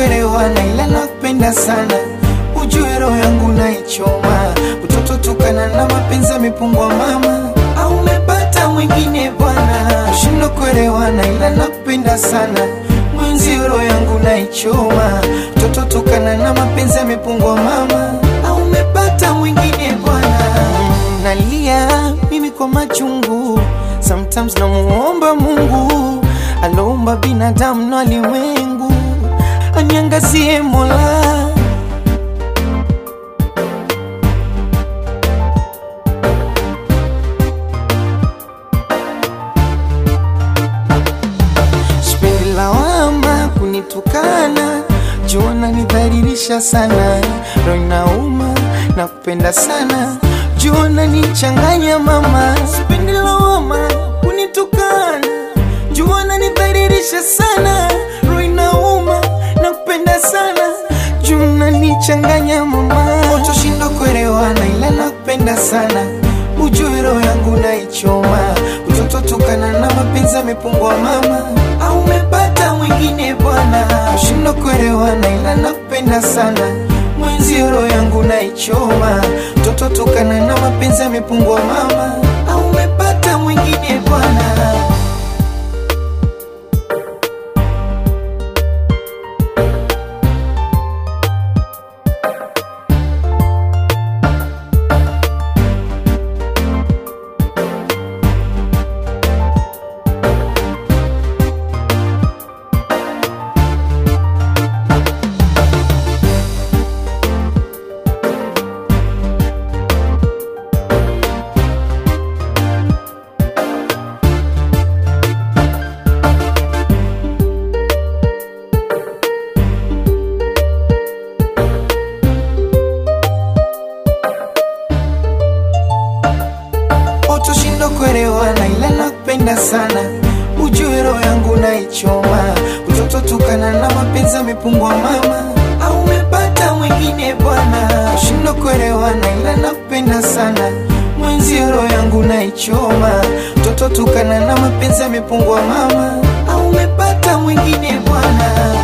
kuelewana, ila nakupenda sana, ujue roho yangu naichoma, utoto tukana na mapenzi yamepungwa mama, au umepata mwingine bwana, shindo kuelewana, ila nakupenda sana, mwenzi roho yangu naichoma, utoto tukana na mapenzi yamepungwa mama, au umepata mwingine bwana, nalia mimi kwa machungu, sometimes namuomba Mungu aloumba binadamu na ulimwengu aniangazie Mola. Sipendi lawama kunitukana, jua nidhalilisha sana, roho inauma na kupenda sana, jua nichanganya mama. Sipendi lawama kunitukana, jua nidhalilisha sana, roho inauma na kupenda sana, jua nichanganya mama. Utoshinda kuelewana, ila nakupenda sana, ujue roho yangu naichoma, utoto tukana na mapenzi yamepungwa mama, au umepata mwingine bwana, ushindo kuelewana, ila nakupenda sana, mwenzi roho yangu naichoma, utoto tukana na mapenzi yamepungwa mama, au umepata mwingine bwana. Utoshindo kuelewana, ila nakupenda sana, ujue roho yangu naichoma, utoto tukana na mapenzi yamepungwa mama, au umepata mwingine bwana. Ushindo kuelewana, ila nakupenda sana, mwenzi roho yangu naichoma, utoto tukana na mapenzi yamepungwa mama, au umepata mwingine bwana.